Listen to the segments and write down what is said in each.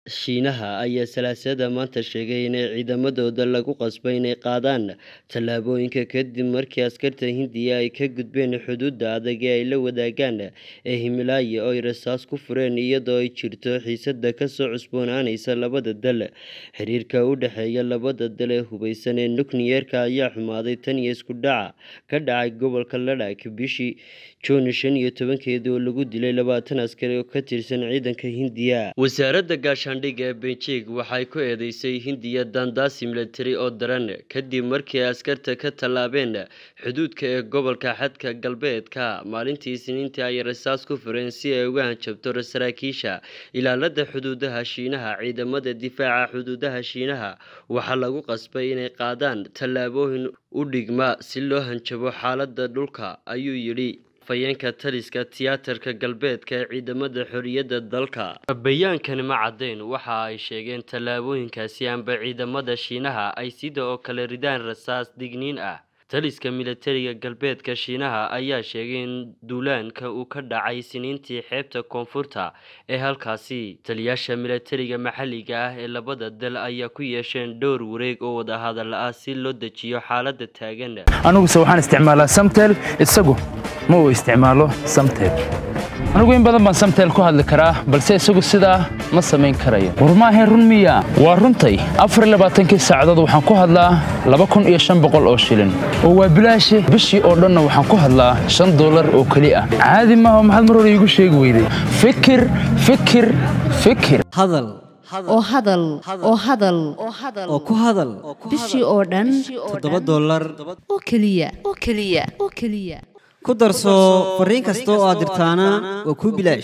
Shiinaha ayaa Salaasada maanta sheegay in ciidamadooda lagu qasbay inay qaadaan tallaabooyinka kadib markii askarta Hindiya ay ka gudbeen xuduudda adag ee ay la wadaagaan ee Himalaya oo ay rasaas ku fureen iyadoo ay jirto xiisad ka soo cusboonaanaysa labada dal. Xiriirka u dhexeeya labada dal ee hubeysan ee nukliyeerka ayaa xumaaday tan iyo isku dhaca ka dhacay gobolka Ladakh bishii Juun shan iyo tobankeedii oo lagu dilay labaatan askari oo ka tirsan ciidanka Hindiya. Wasaaradda gaashaandhigga ee Beijing waxay ku eedeysay Hindiya daandaasi militari oo daran kadib markii ay askarta ka tallaabeen xuduudka ee gobolka xadka galbeedka. Maalintii Isniintii ayay rasaas ku fureen si ay uga hanjabto saraakiisha ilaalada xuduudaha Shiinaha. Ciidamada difaaca xuduudaha Shiinaha waxaa lagu qasbay inay qaadaan tallaabooyin u dhigma si loo hanjabo xaaladda dhulka, ayuu yidhi afhayeenka taliska tiyaatarka galbeedka ee ciidamada xorriyadda dalka. Bayaankani ma caddayn waxa ay sheegeen tallaabooyinkaasi amba ciidamada Shiinaha ay sidoo kale ridaan rasaas digniin ah. Taliska militariga galbeedka Shiinaha ayaa sheegay in duulaanka uu ka dhacay Isniintii xeebta koonfurta ee halkaasi. Taliyayaasha militariga maxalliga ah ee labada dal ayaa ku yeesheen dhowr wareeg oo wadahadal ah si loo dejiyo xaaladda taagan. aniguse waxaan isticmaalaa samtel isagu ma uu isticmaalo samtel anigu in badan baan samtel ku hadli karaa balse isagu sidaa ma samayn karayo war maahayn run miya waa runtay afar iyo labaatankii saacadood waxaan ku hadlaa laba kun iyo shan boqol oo shilin oo waa bilaashi bishii oo dhanna waxaan ku hadlaa shan doolar oo keli ah caadi maaha maxaad mar hore iigu sheegi weyday fikir fikir fikir hadal oo hadal oo hadal oo ku hadal bishii oo dhan toddoba dollar oo keliya oo keliya oo keliya ku darso fariin kasta oo aad dirtaana waa kuu bilaash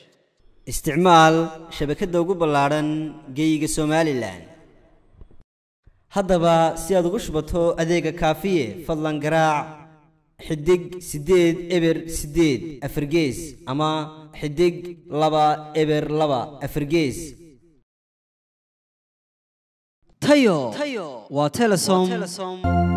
isticmaal shabakadda ugu ballaadhan geeyiga somalilan haddaba si aad ugu shubato adeega kaafiye fadlan garaac xidig siddeed eber siddeed afargees ama xidig laba eber laba afargees tayo waa telesom